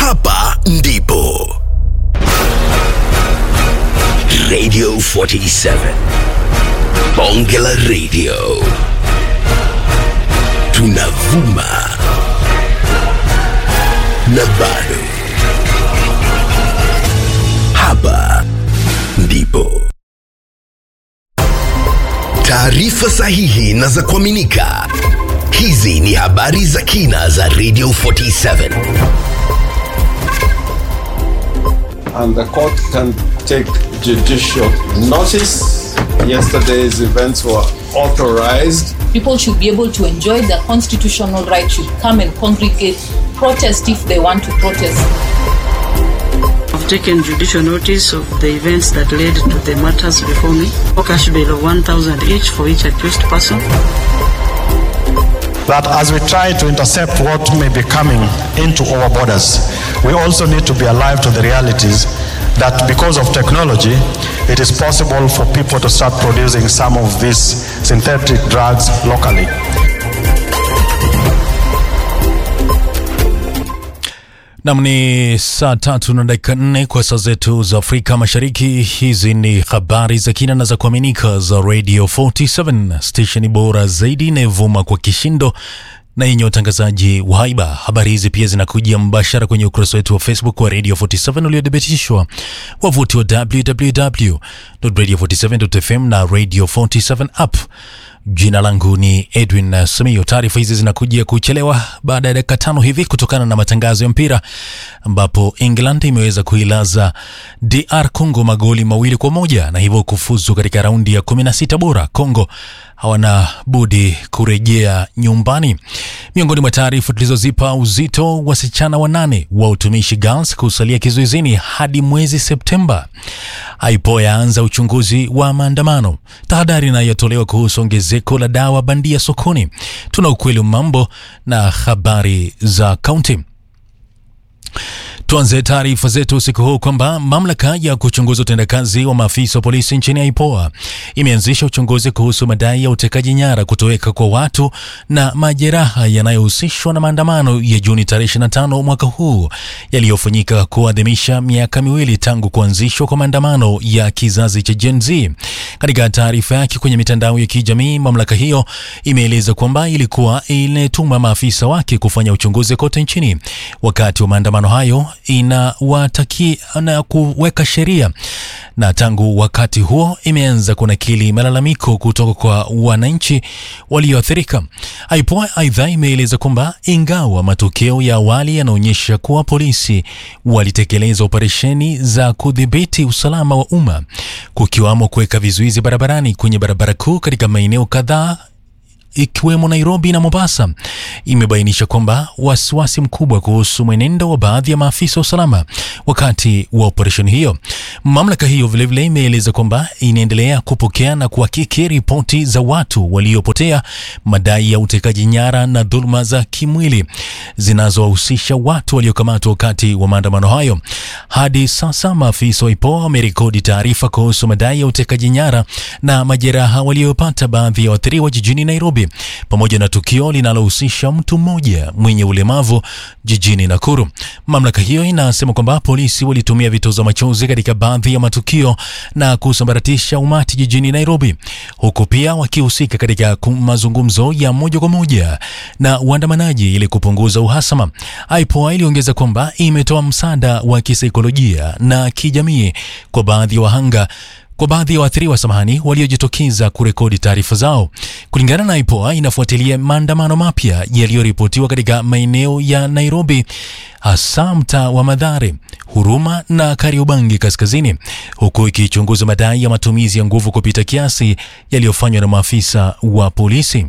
hapa ndipo Radio 47 Bonge la Radio tunavuma na bado hapa ndipo taarifa sahihi na za kuaminika. Hizi ni habari za kina za Radio 47. and the court can take judicial notice. Yesterday's events were authorized. people should be able to enjoy their constitutional right, should come and congregate, protest if they want to protest. I've taken judicial notice of the events that led to the matters before me. A cash bail of 1,000 each for each accused person. that as we try to intercept what may be coming into our borders, we also need to be alive to the realities that because of technology, it is possible for people to start producing some of these synthetic drugs locally. Nam ni saa tatu na dakika nne kwa saa zetu za Afrika Mashariki. Hizi ni habari za kina na za kuaminika za Radio 47 stesheni bora zaidi inayovuma kwa kishindo na yenye utangazaji wa haiba. Habari hizi pia zinakujia mbashara kwenye ukurasa wetu wa Facebook wa Radio 47 uliothibitishwa, wavuti wa www.radio47.fm na Radio 47 app. Jina langu ni Edwin Samio. Taarifa hizi zinakujia kuchelewa baada ya dakika tano hivi kutokana na matangazo ya mpira, ambapo England imeweza kuilaza DR Congo magoli mawili kwa moja na hivyo kufuzu katika raundi ya 16 bora. Congo hawana budi kurejea nyumbani. Miongoni mwa taarifa tulizozipa uzito, wasichana wanane wa utumishi Girls kusalia kizuizini hadi mwezi Septemba. IPOA yaanza uchunguzi wa maandamano. Tahadhari inayotolewa kuhusu ongezeko la dawa bandia sokoni. Tuna ukweli wa mambo na habari za kaunti. Tuanze taarifa zetu usiku huu kwamba mamlaka ya kuchunguza utendakazi wa maafisa wa polisi nchini IPOA imeanzisha uchunguzi kuhusu madai ya utekaji nyara, kutoweka kwa watu na majeraha yanayohusishwa na maandamano ya Juni tarehe 25 mwaka huu yaliyofanyika kuadhimisha miaka miwili tangu kuanzishwa kwa maandamano ya kizazi cha Gen Z. Katika taarifa yake kwenye mitandao ya kijamii, mamlaka hiyo imeeleza kwamba ilikuwa inatuma maafisa wake kufanya uchunguzi kote nchini wakati wa maandamano hayo inawataki na kuweka sheria, na tangu wakati huo imeanza kunakili malalamiko kutoka kwa wananchi walioathirika. IPOA aidha imeeleza kwamba ingawa matokeo ya awali yanaonyesha kuwa polisi walitekeleza operesheni za kudhibiti usalama wa umma, kukiwamo kuweka vizuizi barabarani kwenye barabara kuu katika maeneo kadhaa ikiwemo Nairobi na Mombasa, imebainisha kwamba wasiwasi mkubwa kuhusu mwenendo wa baadhi ya maafisa wa usalama wakati wa operesheni hiyo. Mamlaka hiyo vilevile imeeleza kwamba inaendelea kupokea na kuhakiki ripoti za watu waliopotea, madai ya utekaji nyara na dhuluma za kimwili zinazowahusisha watu waliokamatwa wakati wa maandamano hayo. Hadi sasa maafisa wa IPOA wamerekodi taarifa kuhusu madai ya utekaji nyara na majeraha waliopata baadhi ya waathiriwa jijini Nairobi pamoja na tukio linalohusisha mtu mmoja mwenye ulemavu jijini Nakuru. Mamlaka hiyo inasema kwamba polisi walitumia vitoza machozi katika baadhi ya matukio na kusambaratisha umati jijini Nairobi, huku pia wakihusika katika ku- mazungumzo ya moja kwa moja na waandamanaji ili kupunguza uhasama. IPOA iliongeza kwamba imetoa msaada wa kisaikolojia na kijamii kwa baadhi ya wahanga kwa baadhi ya waathiriwa samahani, waliojitokeza kurekodi taarifa zao. Kulingana na IPOA, inafuatilia maandamano mapya yaliyoripotiwa katika maeneo ya Nairobi, hasa mtaa wa Madhare, Huruma na Kariobangi Kaskazini, huku ikichunguza madai ya matumizi ya nguvu kupita kiasi yaliyofanywa na maafisa wa polisi.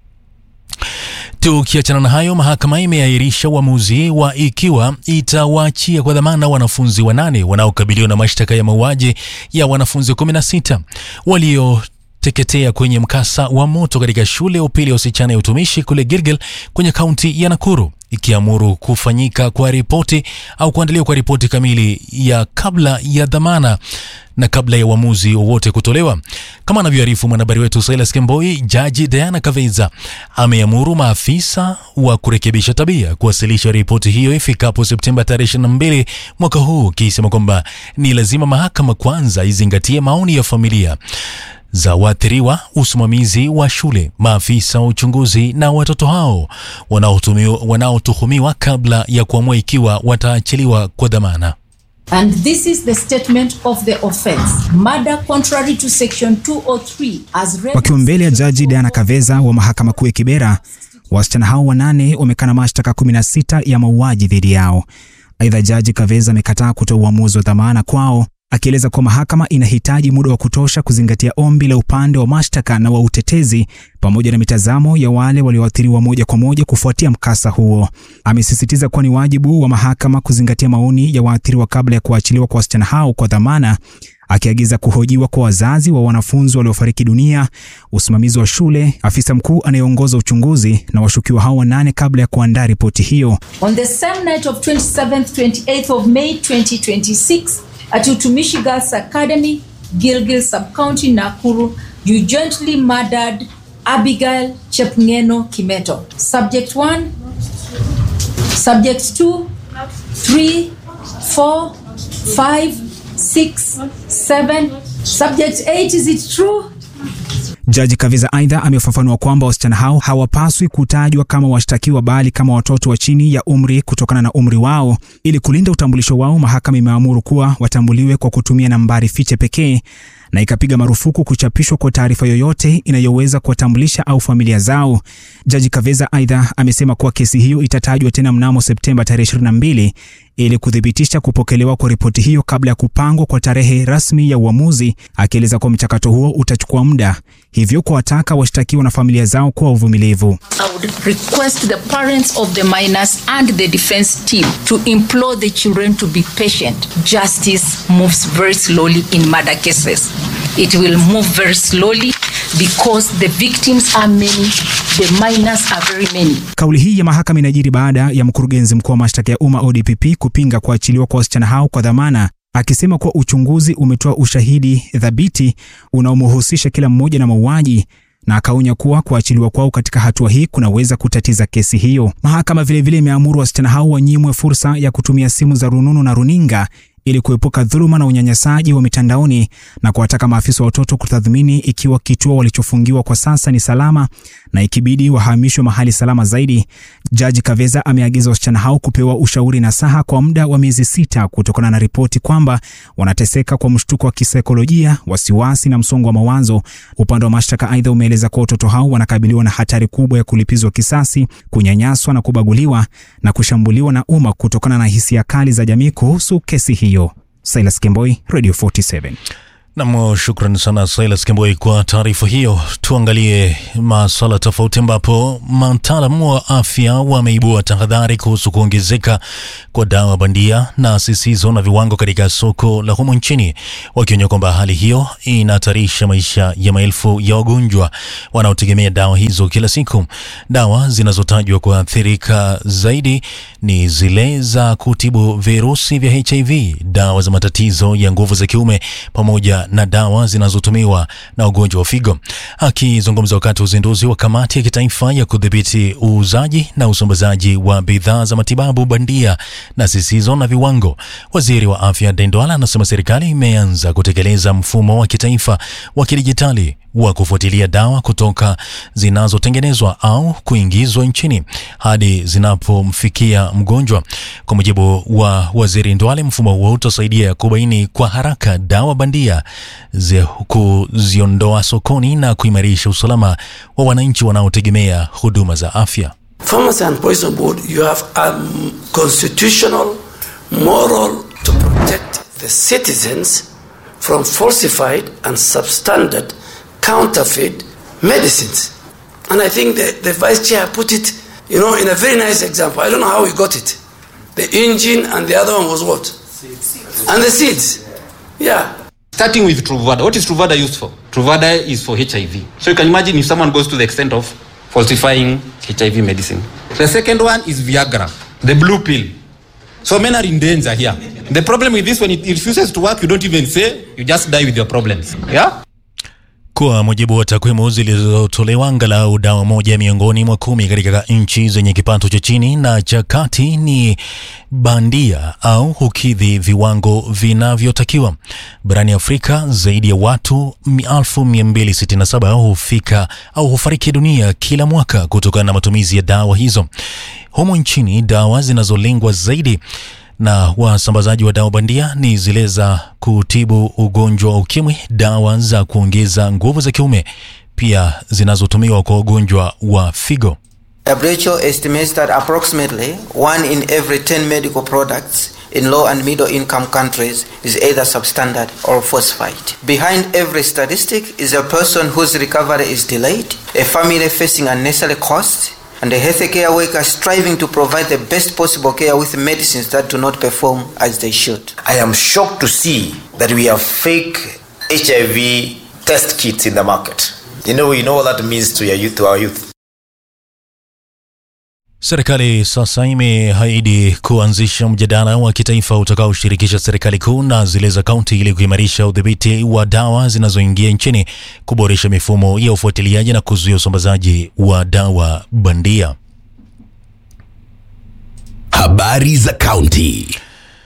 Tukiachana na hayo, mahakama imeahirisha uamuzi wa ikiwa itawaachia kwa dhamana wanafunzi wanane wanaokabiliwa na mashtaka ya mauaji ya wanafunzi 16 walio teketea kwenye mkasa wa moto katika shule ya upili ya wasichana ya utumishi kule Gilgil kwenye kaunti ya Nakuru. ikiamuru kufanyika kwa ripoti au kuandaliwa kwa ripoti kamili ya kabla ya dhamana na kabla ya uamuzi wowote kutolewa. Kama anavyoarifu mwanahabari wetu Silas Kemboi, jaji Diana Kaveza ameamuru maafisa wa kurekebisha tabia kuwasilisha ripoti hiyo ifikapo Septemba tarehe 22 mwaka huu, ikisema kwamba ni lazima mahakama kwanza izingatie maoni ya familia za waathiriwa, usimamizi wa shule, maafisa wa uchunguzi na watoto hao wanaotumiwa- wanaotuhumiwa kabla ya kuamua ikiwa wataachiliwa kwa dhamana. And this is the statement of the offense. Murder contrary to section 203 as read Wakiwa mbele ya jaji Diana Kaveza wa mahakama kuu ya Kibera, wasichana hao wanane wamekana mashtaka 16 ya mauaji dhidi yao. Aidha, jaji Kaveza amekataa kutoa uamuzi wa dhamana kwao, akieleza kuwa mahakama inahitaji muda wa kutosha kuzingatia ombi la upande wa mashtaka na wa utetezi pamoja na mitazamo ya wale walioathiriwa moja kwa moja kufuatia mkasa huo. Amesisitiza kuwa ni wajibu wa mahakama kuzingatia maoni ya waathiriwa kabla ya kuachiliwa kwa wasichana hao kwa dhamana akiagiza kuhojiwa kwa wazazi wa wanafunzi waliofariki dunia, usimamizi wa shule, afisa mkuu anayeongoza uchunguzi na washukiwa hao wanane kabla ya kuandaa ripoti hiyo. On the same night of 27th, 28th of May 2026 at Utumishi Girls Academy, Gilgil Sub-County, Nakuru, you jointly murdered Abigail Chepngeno Kimeto. Subject 1, Subject 2, 3, 4, 5, 6, 7. Subject 8, is it true? Jaji Kaviza aidha amefafanua kwamba wasichana hao hawapaswi kutajwa kama washtakiwa bali kama watoto wa chini ya umri kutokana na umri wao. Ili kulinda utambulisho wao, mahakama imeamuru kuwa watambuliwe kwa kutumia nambari fiche pekee na ikapiga marufuku kuchapishwa kwa taarifa yoyote inayoweza kuwatambulisha au familia zao. Jaji Kaveza aidha amesema kuwa kesi hiyo itatajwa tena mnamo Septemba tarehe 22 ili kuthibitisha kupokelewa kwa ripoti hiyo kabla ya kupangwa kwa tarehe rasmi ya uamuzi, akieleza kuwa mchakato huo utachukua muda, hivyo kuwataka washtakiwa na familia zao kuwa uvumilivu. I would request the parents of the minors and the defense team to implore the children to be patient. Justice moves very slowly in murder cases. It will move very slowly because the victims are many, the minors are very many. Kauli hii ya mahakama inajiri baada ya mkurugenzi mkuu wa mashtaka ya umma ODPP kupinga kuachiliwa kwa wasichana hao kwa dhamana, akisema kuwa uchunguzi umetoa ushahidi thabiti unaomhusisha kila mmoja na mauaji na akaonya kuwa kuachiliwa kwao katika hatua hii kunaweza kutatiza kesi hiyo. Mahakama vilevile imeamuru wasichana hao wanyimwe fursa ya kutumia simu za rununu na runinga ili kuepuka dhuluma na unyanyasaji wa mitandaoni na kuwataka maafisa wa watoto kutathmini ikiwa kituo walichofungiwa kwa sasa ni salama na ikibidi wahamishwe mahali salama zaidi. Jaji Kaveza ameagiza wasichana hao kupewa ushauri na saha kwa muda wa miezi sita kutokana na ripoti kwamba wanateseka kwa mshtuko wa kisaikolojia, wasiwasi na msongo wa mawazo. Upande wa mashtaka aidha umeeleza kuwa watoto hao wanakabiliwa na hatari kubwa ya kulipizwa kisasi, kunyanyaswa na kubaguliwa na kushambuliwa na umma kutokana na hisia kali za jamii kuhusu kesi hiyo. Silas Kemboi, Radio 47. Nam, shukran sana Silas Kemboi kwa taarifa hiyo. Tuangalie maswala tofauti, ambapo mataalamu wa afya wameibua tahadhari kuhusu kuongezeka kwa dawa bandia na zisizo na viwango katika soko la humo nchini, wakionya kwamba hali hiyo inahatarisha maisha ya maelfu ya wagonjwa wanaotegemea dawa hizo kila siku. Dawa zinazotajwa kuathirika zaidi ni zile za kutibu virusi vya HIV, dawa za matatizo ya nguvu za kiume pamoja na dawa zinazotumiwa na wagonjwa wa figo. Akizungumza wakati wa uzinduzi wa kamati ya kitaifa ya kudhibiti uuzaji na usambazaji wa bidhaa za matibabu bandia na zisizo na viwango, waziri wa afya Dendwala anasema serikali imeanza kutekeleza mfumo wa kitaifa wa kidijitali wa kufuatilia dawa kutoka zinazotengenezwa au kuingizwa nchini hadi zinapomfikia mgonjwa. Kwa mujibu wa waziri Ndwale, mfumo huo utasaidia kubaini kwa haraka dawa bandia, zi- kuziondoa sokoni na kuimarisha usalama wa wananchi wanaotegemea huduma za afya. Pharmacy and Poison Board, you have a constitutional, moral to protect the citizens from falsified and substandard counterfeit medicines. And I think the, the vice chair put it, you know, in a very nice example. I don't know how he got it. The engine and the other one was what? And the seeds. Yeah. Starting with Truvada. What is Truvada used for? Truvada is for HIV. So you can imagine if someone goes to the extent of falsifying HIV medicine. The second one is Viagra, the blue pill. So men are in danger here. The problem with this, when it refuses to work, you don't even say, you just die with your problems. Yeah? Kwa mujibu wa takwimu zilizotolewa, angalau dawa moja miongoni mwa kumi katika nchi zenye kipato cha chini na cha kati ni bandia au hukidhi viwango vinavyotakiwa. Barani Afrika, zaidi ya watu 1267 hufika au hufariki dunia kila mwaka kutokana na matumizi ya dawa hizo. Humu nchini, dawa zinazolengwa zaidi na wasambazaji wa dawa bandia ni zile za kutibu ugonjwa wa ukimwi, dawa za kuongeza nguvu za kiume, pia zinazotumiwa kwa ugonjwa wa figo. WHO estimates that approximately one in every 10 medical products in low and middle income countries is either substandard or falsified. Behind every statistic is a person whose recovery is delayed, a family facing unnecessary costs, and a healthcare worker striving to provide the best possible care with medicines that do not perform as they should. I am shocked to see that we have fake HIV test kits in the market. You know, you know what that means to your youth, to our youth. Serikali sasa imeahidi kuanzisha mjadala wa kitaifa utakaoshirikisha serikali kuu na zile za kaunti ili kuimarisha udhibiti wa dawa zinazoingia nchini, kuboresha mifumo ya ufuatiliaji na kuzuia usambazaji wa dawa bandia. Habari za kaunti.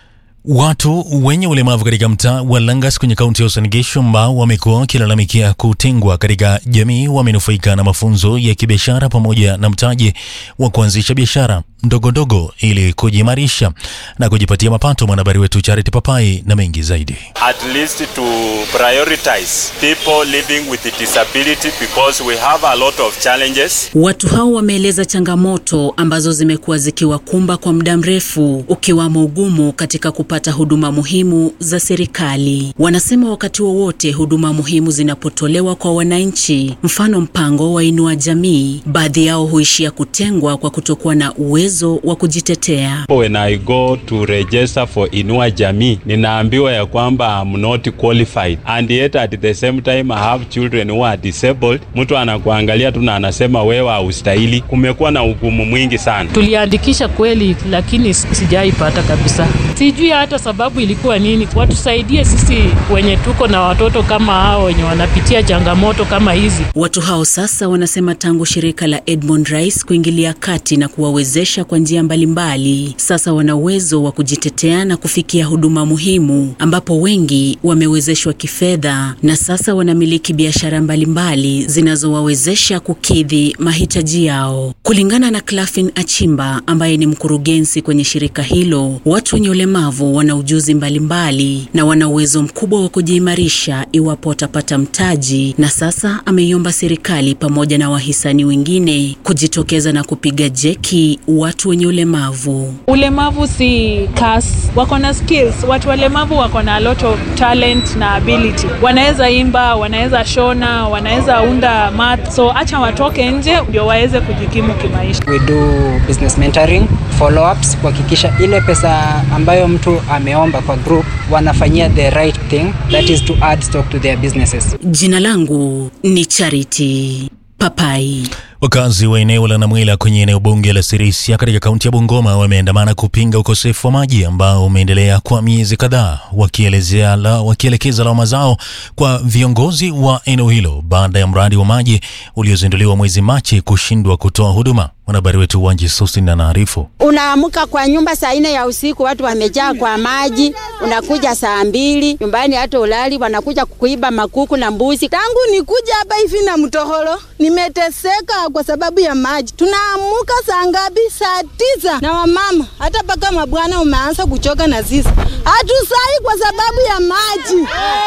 Watu wenye ulemavu katika mtaa wa Langas kwenye kaunti ya Uasin Gishu ambao wamekuwa wakilalamikia kutengwa katika jamii wamenufaika na mafunzo ya kibiashara pamoja na mtaji wa kuanzisha biashara ndogo ndogo ili kujiimarisha na kujipatia mapato. Mwanahabari wetu Charity Papai na mengi zaidi. at least to prioritize people living with disability because we have a lot of challenges. Watu hao wameeleza changamoto ambazo zimekuwa zikiwakumba kwa muda mrefu, ukiwamo ugumu katika kupata huduma muhimu za serikali. Wanasema wakati wowote huduma muhimu zinapotolewa kwa wananchi, mfano mpango wa Inua Jamii, baadhi yao huishia kutengwa kwa kutokuwa na uwezo wa kujitetea. When I go to register for Inua Jamii, ninaambiwa ya kwamba I'm not qualified and yet at the same time I have children who are disabled. Mtu anakuangalia tu na anasema wewe haustahili. Kumekuwa na ugumu mwingi sana. Tuliandikisha kweli, lakini sijaipata kabisa. Sijui hata sababu ilikuwa nini. Watusaidie sisi wenye tuko na watoto kama hao wenye wanapitia changamoto kama hizi. Watu hao sasa wanasema tangu shirika la Edmond Rice kuingilia kati na kuwawezesha kwa njia mbalimbali, sasa wana uwezo wa kujitetea na kufikia huduma muhimu, ambapo wengi wamewezeshwa kifedha na sasa wanamiliki biashara mbalimbali zinazowawezesha kukidhi mahitaji yao. Kulingana na Clafin Achimba ambaye ni mkurugenzi kwenye shirika hilo, watu wenye ulemavu wana ujuzi mbalimbali na wana uwezo mkubwa wa kujiimarisha iwapo watapata mtaji, na sasa ameiomba serikali pamoja na wahisani wengine kujitokeza na kupiga jeki watu wenye ulemavu. Ulemavu si kas, wako na skills. Watu walemavu wako na a lot of talent na ability. Wanaweza imba, wanaweza shona, wanaweza unda mat, so acha watoke nje ndio waweze kujikimu kimaisha. We do business mentoring, follow ups, kuhakikisha ile pesa ambayo mtu ameomba kwa group wanafanyia the right thing, that is to add stock to their businesses. Jina langu ni Charity Papai. Wakazi wa eneo la Namwela kwenye eneo bunge la Sirisia katika kaunti ya Bungoma wameandamana kupinga ukosefu wa maji ambao umeendelea kwa miezi kadhaa, wakielezea la, wakielekeza lawama zao kwa viongozi wa eneo hilo baada ya mradi wa maji uliozinduliwa mwezi Machi kushindwa kutoa huduma. Mwanahabari wetu Wanji Susin anaarifu. Unaamka kwa nyumba saa nne ya usiku, watu wamejaa kwa maji, unakuja saa mbili nyumbani, hata ulali, wanakuja kuiba makuku na mbuzi. Tangu nikuja hapa hivi na mtoholo, nimeteseka kwa sababu ya maji. Tunaamuka saa ngapi? Saa tisa, na wamama hata mpaka mabwana umeanza kuchoka na sisi hatusai kwa sababu ya maji.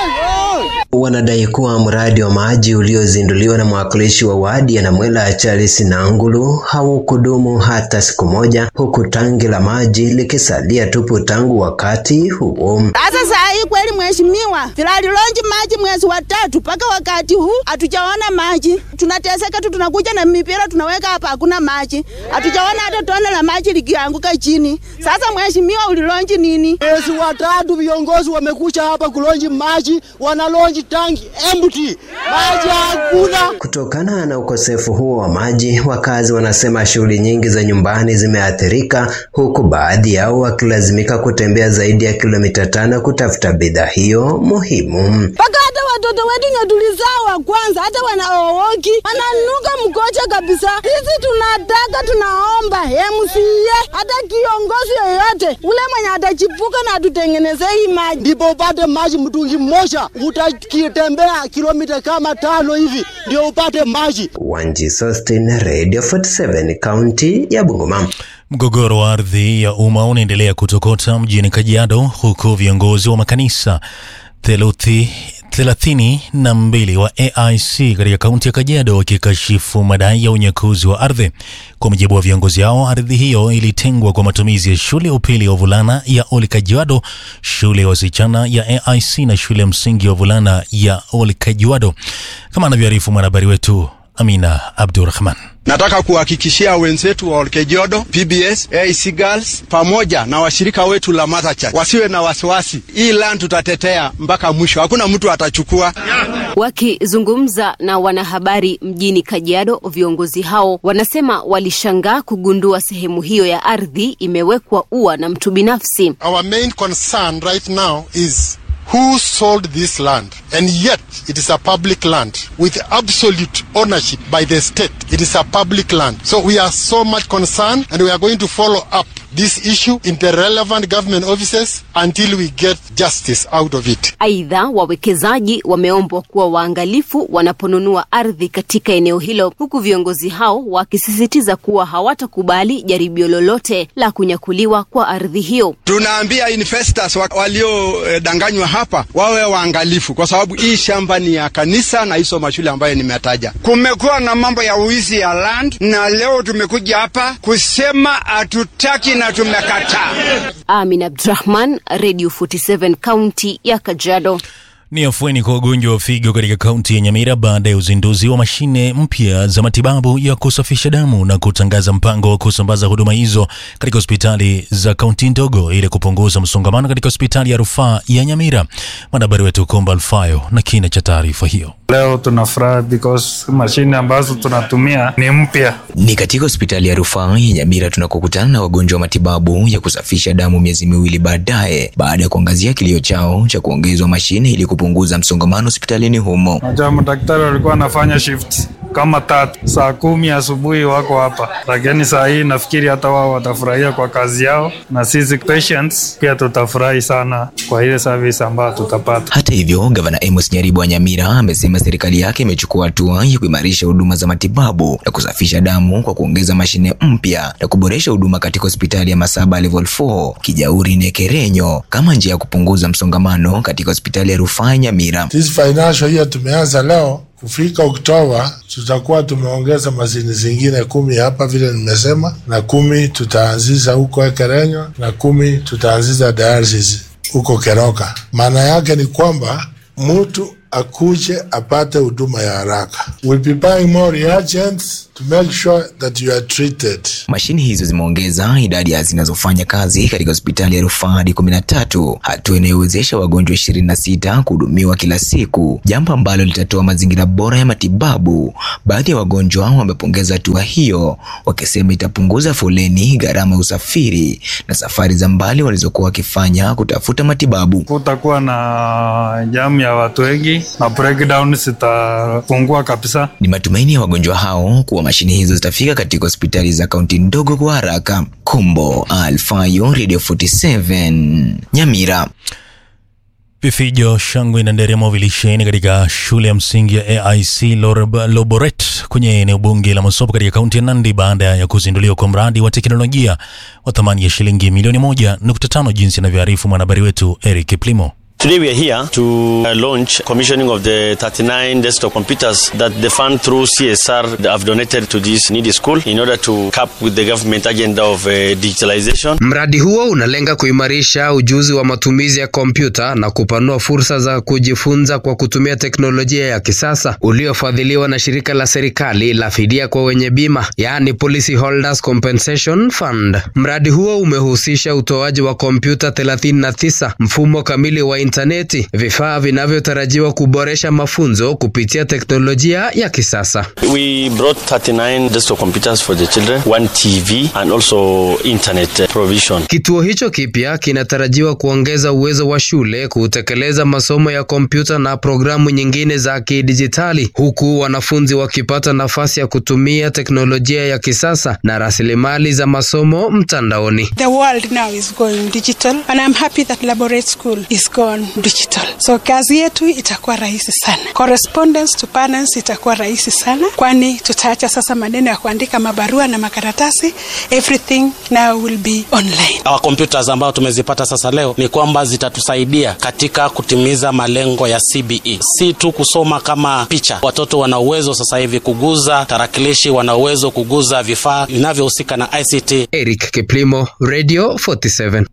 Wanadai kuwa mradi wa maji uliozinduliwa na mwakilishi wa wadi ya Namwela Charles Nangulu haukudumu hata siku moja, huku tangi la maji likisalia tupu tangu wakati huo. Sasa saa hii kweli, mheshimiwa, vilalilonji maji mwezi wa tatu mpaka wakati huu hatujaona maji. Tunateseka tu, tunakuja na mipira tunaweka hapa, hakuna maji, hatujaona hata tone la maji likianguka chini. Sasa mheshimiwa, ulilonji nini? Mwezi wa tatu viongozi wamekuja hapa kulonji maji, wanalonji tangi empty, maji hakuna. Kutokana na ukosefu huo wa maji, wakazi wanasema amesema shughuli nyingi za nyumbani zimeathirika, huku baadhi yao wakilazimika kutembea zaidi ya kilomita tano kutafuta bidhaa hiyo muhimu. mpaka hata watoto wetu nye tulizaa wa kwanza hata wanaowoki wananuka mkocha kabisa. Sisi tunataka tunaomba MCA hata kiongozi yoyote ule mwenye atachipuka na atutengenezee hii maji, ndipo upate maji mtungi mmoja, utakitembea kilomita kama tano hivi ndio upate maji. Wanji Sostin, Radio 47, kaunti ya Bungoma. Mgogoro wa ardhi ya umma unaendelea kutokota mjini Kajiado, huku viongozi wa makanisa theluthi thelathini na mbili wa AIC katika kaunti ya Kajiado wakikashifu madai ya unyakuzi wa ardhi. Kwa mujibu wa viongozi hao, ardhi hiyo ilitengwa kwa matumizi ya shule ya upili ya wavulana ya Oli Kajiado, shule ya wasichana ya AIC na shule ya msingi ya wavulana ya Oli Kajiado, kama anavyoarifu mwanahabari wetu Amina Abdurrahman. Nataka kuhakikishia wenzetu wa Olkejodo, PBS, AIC Girls pamoja na washirika wetu la Mother Church wasiwe na wasiwasi. Hii land tutatetea mpaka mwisho, hakuna mtu atachukua. Wakizungumza na wanahabari mjini Kajiado, viongozi hao wanasema walishangaa kugundua sehemu hiyo ya ardhi imewekwa ua na mtu binafsi. Our main concern right now is who sold this land and yet it is a public land with absolute ownership by the state it is a public land so we are so much concerned and we are going to follow up this issue in the relevant government offices until we get justice out of it Aidha, wawekezaji wameombwa kuwa waangalifu wanaponunua ardhi katika eneo hilo, huku viongozi hao wakisisitiza kuwa hawatakubali jaribio lolote la kunyakuliwa kwa ardhi hiyo. Tunaambia investors wa- waliodanganywa hapa wawe waangalifu, kwa sababu hii shamba ni ya kanisa na hizo mashule ambayo nimetaja. Kumekuwa na mambo ya uwizi ya land, na leo tumekuja hapa kusema hatutaki na tumekataa. Amin Abdrahman, Radio 47 kaunti ya Kajiado. Ni afueni kwa wagonjwa wa figo katika kaunti ya Nyamira baada ya uzinduzi wa mashine mpya za matibabu ya kusafisha damu na kutangaza mpango wa kusambaza huduma hizo katika hospitali za kaunti ndogo ili kupunguza msongamano katika hospitali ya rufaa ya Nyamira. Mwanahabari wetu Komba Alfayo na kina cha taarifa hiyo. Leo tunafurahi because mashine ambazo tunatumia ni mpya. Ni katika hospitali ya rufaa ya Nyamira tunakokutana na wagonjwa wa matibabu ya kusafisha damu miezi miwili baadaye, baada ya kuangazia kilio chao cha kuongezwa mashine ili kupunguza msongamano hospitalini humo. Najua madaktari walikuwa wanafanya shift kama tatu, saa kumi asubuhi wako hapa, lakini saa hii nafikiri hata wao watafurahia kwa kazi yao, na sisi patients pia tutafurahi sana kwa ile service ambayo tutapata. Hata hivyo, gavana Amos Nyaribo wa Nyamira amesema serikali yake imechukua hatua ya kuimarisha huduma za matibabu na kusafisha damu kwa kuongeza mashine mpya na kuboresha huduma katika hospitali ya Masaba Level 4, Kijauri na Kerenyo kama njia ya kupunguza msongamano katika hospitali ya rufaa ya Nyamira. This financial year tumeanza leo, kufika Oktoba tutakuwa tumeongeza mashini zingine kumi hapa vile nimesema, na kumi tutaanzisha huko Ekerenyo na kumi tutaanzisha dialysis huko Keroka. Maana yake ni kwamba mtu akuje apate huduma ya haraka. We'll be buying more reagents to make sure that you are treated. Mashine hizo zimeongeza idadi ya zinazofanya kazi katika hospitali ya rufaa hadi kumi na tatu, hatua inayowezesha wagonjwa ishirini na sita kuhudumiwa kila siku, jambo ambalo litatoa mazingira bora ya matibabu. Baadhi ya wagonjwa wamepongeza hatua hiyo, wakisema itapunguza foleni, gharama ya usafiri na safari za mbali walizokuwa wakifanya kutafuta matibabu. Kutakuwa na jamu ya watu wengi na breakdown zitapungua kabisa. Ni matumaini ya wagonjwa hao kuwa mashine hizo zitafika katika hospitali za kaunti ndogo kwa haraka. Kumbo Alfayo, Radio 47 Nyamira. Vifijo, shangwe na nderemo vilisheheni katika shule ya msingi ya AIC Lorab- Loboret kwenye eneo bunge la Masopo katika kaunti ya Nandi baada ya kuzinduliwa kwa mradi wa teknolojia wa thamani ya shilingi milioni moja nukta tano jinsi anavyoarifu mwanahabari wetu Eric Plimo. Today we are here to uh, launch commissioning of the 39 desktop computers that the fund through CSR have donated to this needy school in order to cap with the government agenda of uh, digitalization. Mradi huo unalenga kuimarisha ujuzi wa matumizi ya kompyuta na kupanua fursa za kujifunza kwa kutumia teknolojia ya kisasa uliofadhiliwa na shirika la serikali la fidia kwa wenye bima, yaani Policy Holders Compensation Fund. Mradi huo umehusisha utoaji wa kompyuta 39, mfumo kamili wa intaneti, vifaa vinavyotarajiwa kuboresha mafunzo kupitia teknolojia ya kisasa. We brought 39 desktop computers for the children, one TV and also internet uh, provision. Kituo hicho kipya kinatarajiwa kuongeza uwezo wa shule kutekeleza masomo ya kompyuta na programu nyingine za kidijitali, huku wanafunzi wakipata nafasi ya kutumia teknolojia ya kisasa na rasilimali za masomo mtandaoni. The world now is going digital and I'm happy that Laborate School is gone digital. So kazi yetu itakuwa rahisi sana. Correspondence to parents itakuwa rahisi sana kwani tutaacha sasa maneno ya kuandika mabarua na makaratasi. Everything now will be online. Our computers ambayo tumezipata sasa leo ni kwamba zitatusaidia katika kutimiza malengo ya CBE, si tu kusoma kama picha. Watoto wana uwezo sasa hivi kuguza tarakilishi, wana uwezo kuguza vifaa vinavyohusika na ICT. Eric Kiplimo, Radio 47.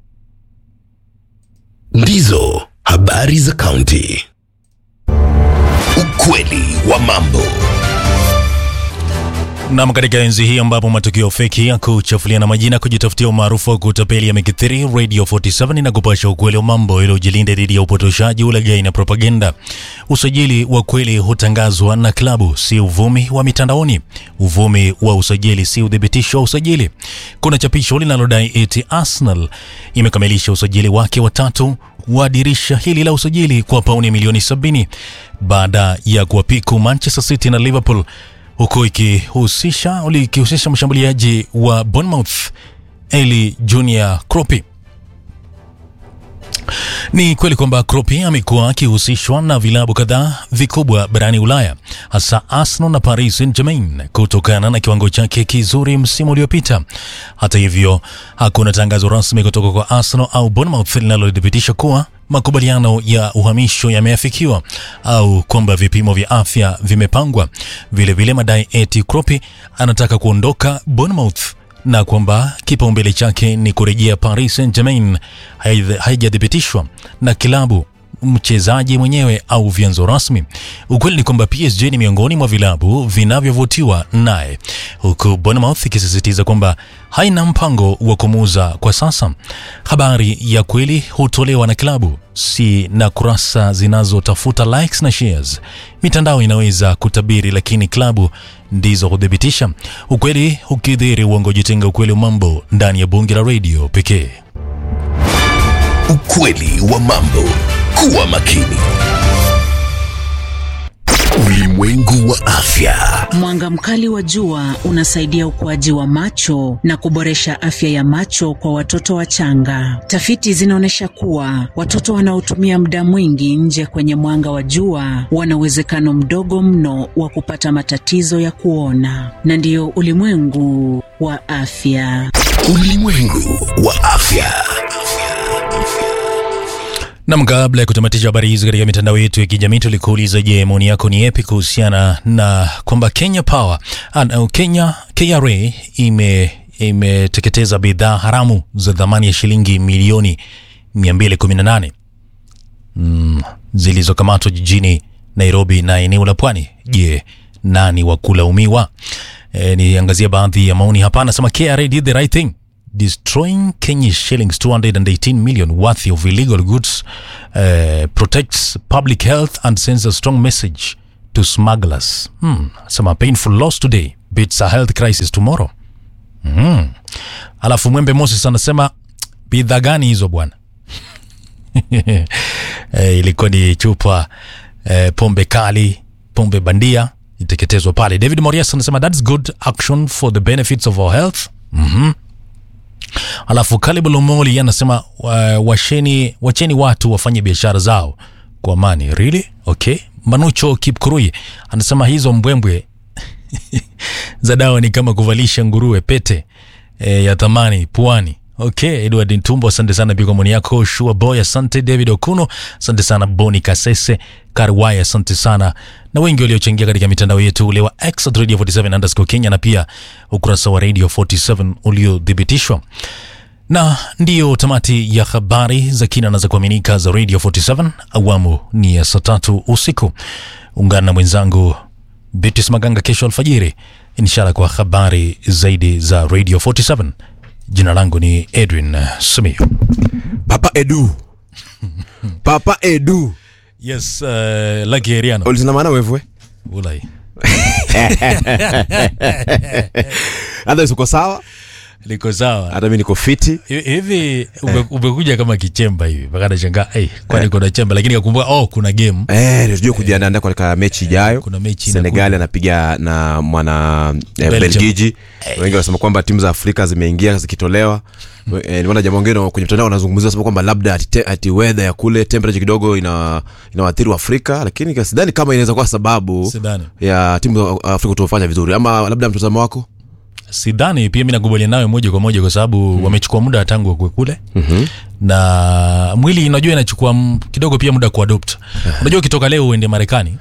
Ndizo habari za kaunti. Ukweli wa mambo. Nam, katika enzi hii ambapo matukio feki ya kuchafuliana majina, kujitafutia umaarufu wa kutapeli yamekithiri, Radio 47 inakupasha ukweli wa mambo ili ujilinde dhidi ya upotoshaji, ulaghai na propaganda. Usajili wa kweli hutangazwa na klabu, si uvumi wa mitandaoni. Uvumi wa usajili si uthibitisho wa usajili. Kuna chapisho linalodai eti Arsenal imekamilisha usajili wake watatu wa dirisha hili la usajili kwa pauni milioni 70 baada ya kuwapiku Manchester City na Liverpool huku ikihusisha ikihusisha mshambuliaji wa Bournemouth Eli Junior Kropi. Ni kweli kwamba Kropi amekuwa akihusishwa na vilabu kadhaa vikubwa barani Ulaya, hasa Arsenal na Paris Saint-Germain kutokana na kiwango chake kizuri msimu uliopita. Hata hivyo, hakuna tangazo rasmi kutoka kwa Arsenal au Bournemouth linalothibitisha kuwa makubaliano ya uhamisho yameafikiwa au kwamba vipimo vya afya vimepangwa. Vilevile madai eti Kropi anataka kuondoka Bournemouth na kwamba kipaumbele chake ni kurejea Paris Saint-Germain haijathibitishwa na kilabu mchezaji mwenyewe au vyanzo rasmi. Ukweli ni kwamba PSG ni miongoni mwa vilabu vinavyovutiwa naye, huku Bournemouth ikisisitiza kwamba haina mpango wa kumuuza kwa sasa. Habari ya kweli hutolewa na klabu, si na kurasa zinazotafuta likes na shares. Mitandao inaweza kutabiri, lakini klabu ndizo huthibitisha. Ukweli ukidhiri uongo, jitenga ukweli wa mambo ndani ya bunge la redio pekee. Ukweli wa mambo. Kuwa makini. Ulimwengu wa afya. Mwanga mkali wa jua unasaidia ukuaji wa macho na kuboresha afya ya macho kwa watoto wachanga. Tafiti zinaonyesha kuwa watoto wanaotumia muda mwingi nje kwenye mwanga wa jua wana uwezekano mdogo mno wa kupata matatizo ya kuona. Na ndiyo ulimwengu wa afya. Ulimwengu wa afya. Nam, kabla ya kutamatisha habari hizi katika mitandao yetu ya kijamii, tulikuuliza, je, maoni yako ni yapi kuhusiana na kwamba Kenya Power uh, Kenya KRA ime imeteketeza bidhaa haramu za thamani ya shilingi milioni 218 mm, zilizokamatwa jijini Nairobi na eneo la Pwani. Je, nani wa kulaumiwa? E, niangazia baadhi ya maoni hapa. Anasema KRA did the right thing destroying Kenya's shillings 218 million worth of illegal goods uh, protects public health and sends a strong message to smugglers. Hmm. Some painful loss today beats a health crisis tomorrow. Hmm. Alafu Mwembe Moses anasema bidhaa gani hizo bwana? eh, ilikuwa ni chupa eh, pombe kali, pombe bandia iteketezwa pale. David Morias anasema that's good action for the benefits of our health. Mhm. Alafu Caleb Lomoli anasema uh, washeni, wacheni watu wafanye biashara zao kwa amani. Really? Okay. Manucho Kipkurui anasema hizo mbwembwe za dawa ni kama kuvalisha nguruwe pete e, ya thamani puani. Okay, Edward Ntumbo, asante sana pia kwa maoni yako. Shua Boy, asante. David Okuno, asante sana. Boni Kasese Karwai, asante sana, na wengi waliochangia katika mitandao yetu ule wa X at Radio 47 underscore Kenya na pia ukurasa wa Radio 47 uliothibitishwa. Na ndiyo tamati ya habari za kina na za kuaminika za Radio 47. Awamu ni ya saa tatu usiku. Ungana na mwenzangu Beatrice Maganga kesho alfajiri, inshallah kwa habari zaidi za Radio 47. Jina langu ni Edwin Simiyu. Papa Edu. Papa papa edu yes uh, Lucky Heriano ulisina maana wevwe ulai hata uko sawa niko sawa hata mi niko fiti Hi- hivi ume- umekuja kama kichemba hivi mpaka nashangaa hey, kwani kuna chemba lakini kakumbuka oh kuna game Eh, tujue kujiandaa katika mechi ijayo kuna mechi senegali anapiga na mwana eh, Belgium. belgiji wengi wanasema kwamba timu za afrika zimeingia zikitolewa Eh, nimeona jamaa wengine kwenye mtandao wanazungumzia sema kwamba labda ati, te- ati weather ya kule temperature kidogo ina inawaathiri Afrika, lakini sidhani kama inaweza kuwa sababu Sidhani. ya timu za Afrika kutofanya vizuri, ama labda mtazamo wako sidhani pia mi nakubaliana nawe moja kwa moja kwa sababu wamechukua muda tangu wakue kule Mhm. na mwili unajua inachukua m- kidogo pia muda kuadopt unajua ukitoka leo uende marekani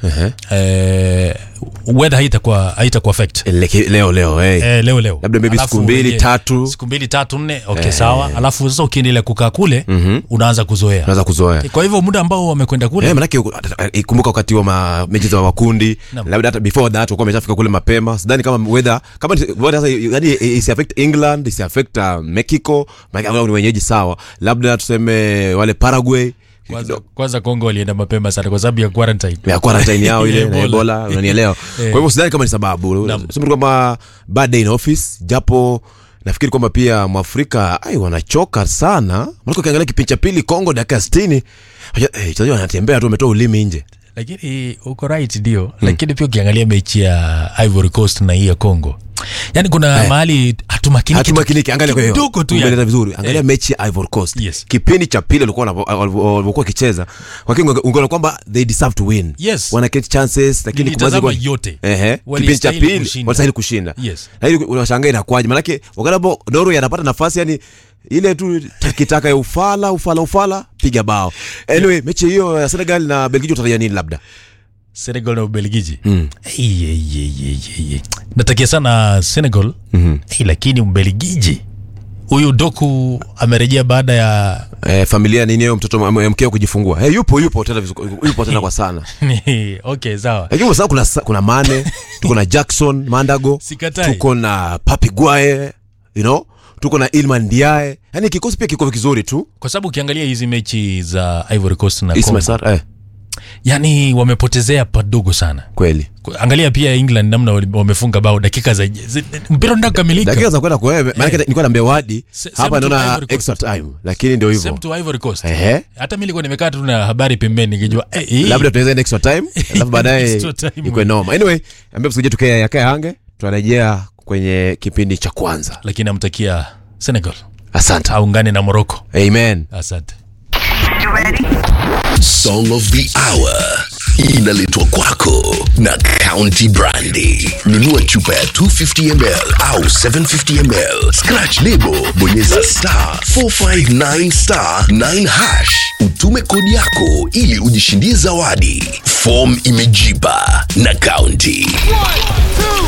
eh, weather haitakuwa haitakuwa affect Leke- leo leo hey. eh, leo leo labda maybe Alafu siku mbili uingie- tatu siku mbili tatu nne okay Eh. sawa alafu sasa ukiendelea kukaa kule Mhm. unaanza kuzoea unaweza kuzoea kwa hivyo muda ambao wamekwenda kule Eh, manake uku- ikumbuka wakati wa ma- mechi za makundi Naam. labda hata before that walikuwa wameshafika kule mapema sidhani kama weather kama ni- weather sasa yani isi affect England isi affect uh, Mexico maana wao ni wenyeji sawa labda tuseme wale Paraguay kwanza, kwanza Kongo walienda mapema sana kwa sababu ya quarantine ya quarantine yao ile na Ebola. Ebola unanielewa kwa Eh. hivyo sidhani kama ni sababu Naam. sema tu kwamba bad day in office japo nafikiri kwamba pia mwafrika ai wanachoka sana maana ukiangalia kipindi cha pili Kongo dakika 60 wachezaji wanatembea tu wametoa ulimi nje lakini uko right ndio lakini pia ukiangalia mechi ya Ivory Coast na hii ya Congo yani kuna Eh. mahali hatumakiniki hatumakiniki angalia kwa hiyo kidogo tu umeeleza yani. vizuri angalia Eh. mechi ya Ivory Coast Yes. kipindi cha pili walikuwa wanavo- walivyo- walivyokuwa wakicheza lakini ungeona kwamba they deserve to win Yes. wana get chances lakini Nilitazama kumaliza kwa- yote. ehe kipindi cha Walistahili pili kushinda. walistahili kushinda Yes. na ili unashangaa inakuwaje manake wakati hapo Norway anapata nafasi yani ile tu takitaka ya ufala ufala ufala piga bao anyway mechi hiyo ya Senegal na Belgiji utarajia nini labda Senegal na Ubelgiji Mm. Ei, ei, ei, ei, ei, ei. natakia sana Senegal Mhm. Ei, lakini Ubelgiji huyu Doku amerejea baada ya eh, familia nini hiyo mtoto m- mkeo kujifungua hey, yupo yupo tena vizuri yupo tena kwa sana okay sawa lakini kwa sababu kuna, sa- kuna mane tuko na jackson mandago Sikatai. tuko na papi guae you know tuko na ilman ndiae yani kikosi pia kiko kizuri tu kwa sababu ukiangalia hizi mechi za Ivory Coast na Ismail Congo Sarr, eh, yani wamepotezea padogo sana kweli angalia pia England namna wali- wamefunga bao dakika za zi- mpira unataka kukamilika dakika za kwenda kwa wewe maanake nilikuwa naambia wadi Se- hapa same to naona Ivory Coast. extra time lakini ndio hivyo Same to Ivory Coast. Ehe. hata mi nilikuwa nimekaa tu na habari pembeni nikijua eh, hii- labda tunaweza enda extra time alafu baadaye Extra time. ikwe noma anyway ambia msikije tukae yakae hange tunarejea kwenye kipindi cha kwanza lakini namtakia Senegal asante aungane na Morocco amen asante Song of the Hour inaletwa kwako na County Brandy. Nunua chupa ya 250 ml au 750 ml, scratch lebo, bonyeza star 459 star 9 hash, utume kodi yako ili ujishindie zawadi. Form imejipa na County.